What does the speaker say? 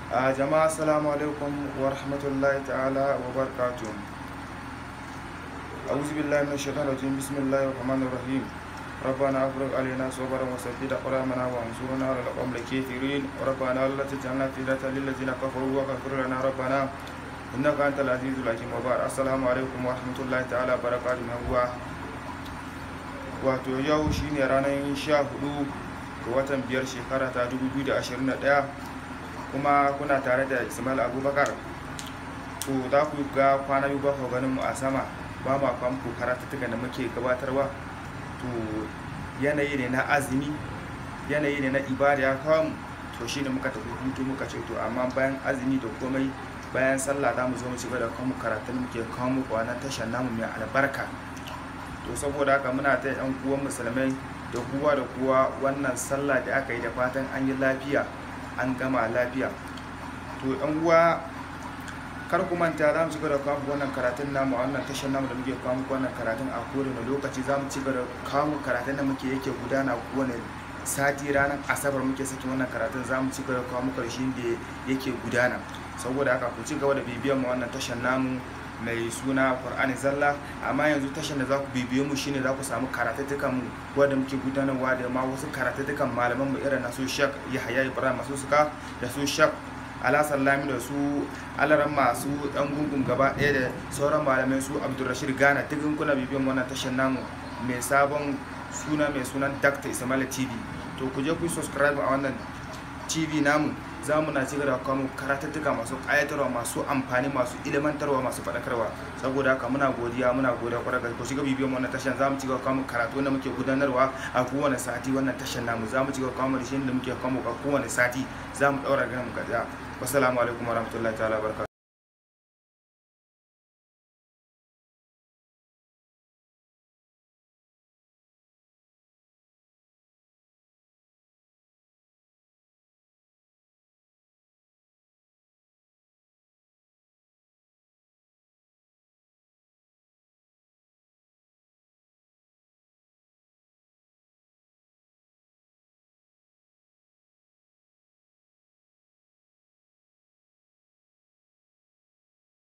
a jama'a assalamu alaikum wa rahmatullahi ta'ala wa barakatuh a'udhu billahi minash shaitanir rajim bismillahir rahmanir rahim ربنا افرغ علينا صبرا وثبت اقدامنا وانصرنا على القوم الكافرين ربنا لا تجعلنا فتنة للذين كفروا واغفر لنا ربنا انك انت العزيز الحكيم وبارك السلام عليكم ورحمة الله تعالى وبركاته هو wato yau shine ranar 14 ga watan biyar shekara ta 2021 kuma kuna tare da ismail abubakar to za ku ga kwana biyu ba ku ganin mu a sama ba ma kwamfu karatuttukan da muke gabatarwa to yanayi ne na azumi yanayi ne na ibada ya kawo mu to shine muka tafi hutu muka ce to amma bayan azumi da komai bayan sallah za mu zo mu ci gaba da kawo karatun muke kawo muku wannan tashar namu mai albarka to saboda haka muna ta yan uwan musulmai da kowa da kowa wannan sallah da aka yi da fatan an yi lafiya an gama lafiya to yan uwa kar ku manta za mu ci gaba da kawo wannan karatun namu a wannan tashar namu da muke kawo muku wannan karatun a kowane lokaci za mu ci gaba da kawo karatun da muke yake gudana kowane sati ranar asabar muke saki wannan karatun za mu ci gaba da kawo muku da shi da yake gudana saboda haka ku ci gaba da bibiyan mu wannan tashar namu mai suna Qur'ani zalla amma yanzu tashar da za ku bibiyo mu shine za ku samu karatattukan mu wanda muke gudanarwa da ma wasu karatattukan malaman mu irin na su Sheikh Yahaya Ibrahim masu suka da su Sheikh Alhassan Lami da su alaran masu dan gungun gaba ɗaya da sauran malamai su Abdulrashid Gana duk kuna bibiyan wannan tashar namu mai sabon suna mai sunan Dr. Ismail TV to ku je ku subscribe a wannan TV namu za mu na cigaba da kawo karatattuka masu ƙayatarwa masu amfani masu ilimantarwa masu faɗakarwa saboda haka muna godiya muna godiya kwarar ga ku shiga bibiyan wannan tashar za mu cigaba kawo karatu wanda muke gudanarwa a kowane sati wannan tashar namu za mu cigaba kawo da shi da muke kawo a kowane sati za mu ɗaura ganin mu gajiya wassalamu alaikum warahmatullahi ta'ala barka